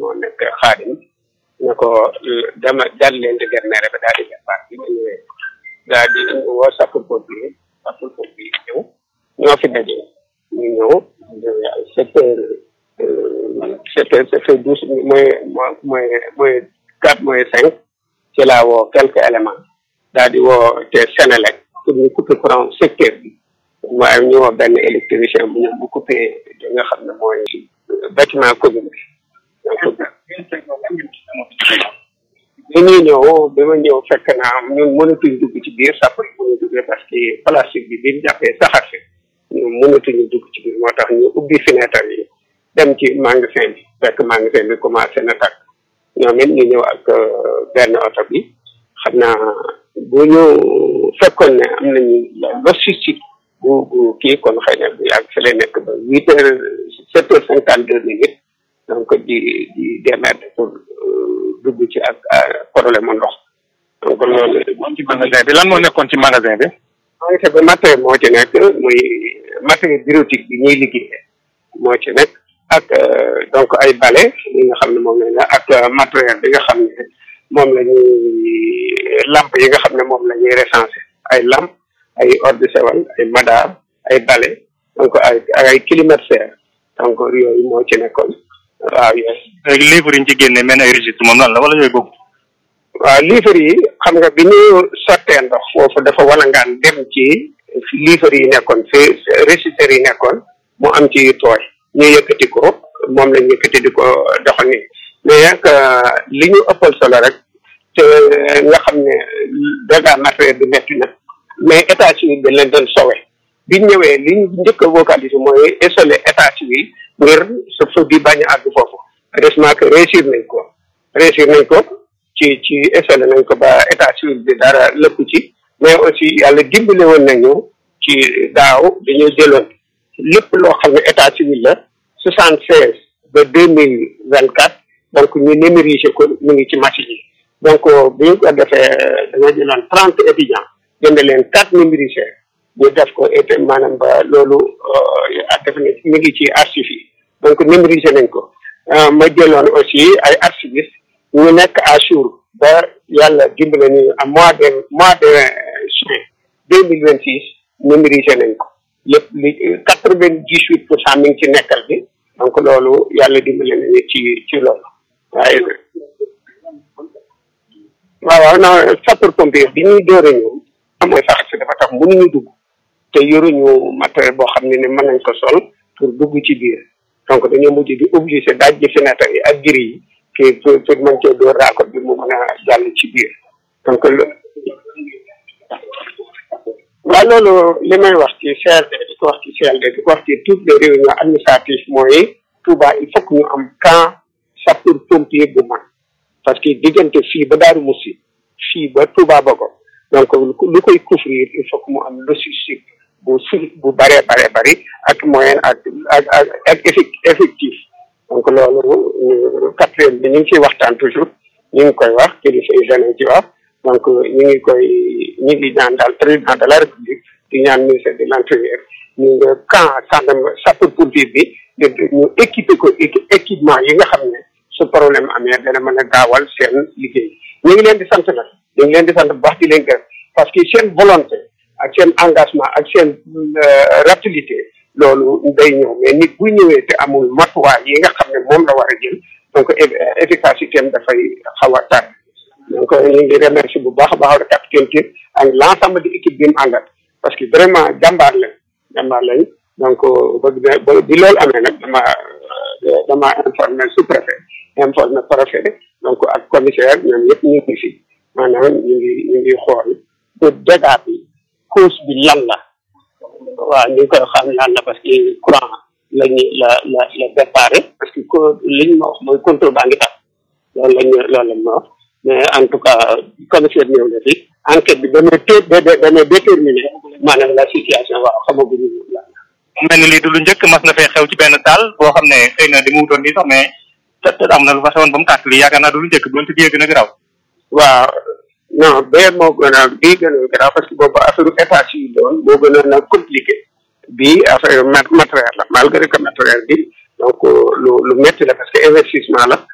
moo nekk xaadim ne ko dama jàll leen di gerneere ba daal di départ bi ma ñëwee daal di woo sapeur pompier sapeur pompier ñëw ñoo fi daje ñu ñëw ay sept heures sept heures sept heures douze mooy mooy mooy quatre mooy cinq ci laa woo quelques éléments daal di woo te Sénélec pour ñu couper courant secteur bi waaye ñu woo benn électricien bu ñëw bu coupé li nga xam ne mooy bâtiment commune bi bi ñuy ñëw bi ma ñëw fekk naa ñun mënatuñ dugg ci biir sàpp mënu duggee parce que plastique bi bi ñu jàppee saxar si ñun mënatuñu dugg ci biir moo tax ñu ubbi fenêtre yi dem ci magasin bi fekk magasin bi commencé na tàkk ñoom it ñu ñëw ak benn oto bi xam naa bu ñu fekkoon ne am nañu logistique bu bu kii kon xëy na bu yàgg fi lay nekk ba huit heures sept heures cinquante deux minutes donc di di démerder pour dugg ci ak problème ndox donc loolu. ci magasin bi lan moo nekkoon ci magasin bi. magasin bi matériel moo ci nekk muy matériel bureautique bi ñuy liggéeyee moo ci nekk ak donc ay balai yi nga xam ne moom la ak matériel bi nga xam ne moom la ñuy lampe yi nga xam ne moom la ñuy recensé ay lampe ay eau de Javel ay madar ay balai donc ay ay climatiseur donc yooyu moo ci nekkoon waaw yooyu. léegi livre yi ñu ci génne mel ay registre moom lan la wala yooyu boobu. waaw livre yi xam nga bi ñu sottee ndox foofu dafa walangaan dem ci livre yi nekkoon fi registre yi nekkoon mu am ci tooy ñu yëkkati ko moom lañ yëkkati di ko doxal nii mais nag li ñu ëppal solo rek te nga xam ne dégâts matériel bi metti na mais état civil bi leen doon sowe biñ ñëwee li ñu njëkk a vocaliser mooy isoler état civil ngir sa feu bi bañ a àgg foofu heureusement que réussir nañ ko réussir nañ ko ci ci isolé nañ ko ba état civil bi dara lëpp ci mais aussi yàlla dimbale woon nañu ci daaw dañoo jëloon lépp loo xam ne état civil la soixante seize ba deux mille vingt quatre donc ñu numériser ko mu ngi ci machine yi donc bi ñu ko defee dañoo jëloon trente étudiants jënd leen quatre numériseurs ñu def ko et maanaam ba loolu def na mi ngi ci archives yi donc numériser nañ ko ma jëloon aussi ay archivistes ñu nekk à jour ba yàlla dimbale ñu à mois de mois de juin deux mille vingt six numérisé nañ ko lépp li quatre vingt dix huit pour cent mi ngi ci nekkal bi donc loolu yàlla dimbale nañu ci ci loolu waaye waaw waaw non sapeur pompier bi ñuy door a ñëw mooy sax si dafa tax mënuñu dugg te yoruñu matériel boo xam ne ni mën nañ ko sol pour dugg ci biir donc dañoo mujj di obligé daaj ji fenêtre yi ak giri yi kii pour pour mën cee door raakot bi mu mën a jàll ci biir donc waaw loolu li may wax ci CRD di ko wax ci CLD di ko wax ci toutes les réunions administratives mooy Touba il faut que ñu am camp sapeur pompier bu mag parce que diggante fii ba Daaru Musi fii ba Touba Bogo donc lu koy couvrir il faut que mu am logistique bu su bu bëree bare bëri ak moyen ak ak ak ak effectif donc loolu quatrième bi ñu ngi ciy waxtaan toujours ñu ngi koy wax kilifa yi danañ ci wax donc ñu ngi koy ñu ngi ñaan daal président de la république di ñaan ministère de l'intérieur ñu nga camp sànq sapeur pompier bi ñu équipé ko équipement yi nga xam ne su problème amee dana mën a gaawal seen liggéey ñu ngi leen di sant nag ñu ngi leen di sant bu baax di leen gërëm parce que seen volonté ak seen engagement ak seen rapidité loolu day ñëw mais nit bu ñëwee te amul matuwaay yi nga xam ne moom la war a jël donc efficacité am dafay xaw a tar donc ñu ngi remercier bu baax a baax le capitaine Tine ak l' ensemble de équipe bi mu àndat parce que vraiment jàmbaar lañ jàmbaar lañ donc bëgg na bi loolu amee nag dama dama informé sous préfet informé préfet donc ak commissaire ñoom yëpp ñu ngi fi maanaam ñu ngi ñu ngi xool pour dégâts bi cause bi lan la waaw ñu ngi koy xam lan la parce que courant lañu la la la déparé parce que ko li ñu ma wax mooy contrôle baa ngi tax loolu lañu loolu lañ ma wax mais en tout cas commissaire ñëw na fi enquête bi dana té dana déterminé maanaam la situation waaw xamaguñu la mu mel ni lii du lu njëkk mas na fee xew ci benn taal boo xam ne xëy na di mu wutoon nii sax mais te te am na lu fa xewoon ba mu tàkk lii yaakaar naa du lu njëkk doonte bii gën a garaaw waaw non bee moo gën a bii gën a garaaw parce que boobu affaire état civil doon moo gën a compliqué bii affaire matériel la malgré que matériel bi donc lu lu métti la parce que investissement la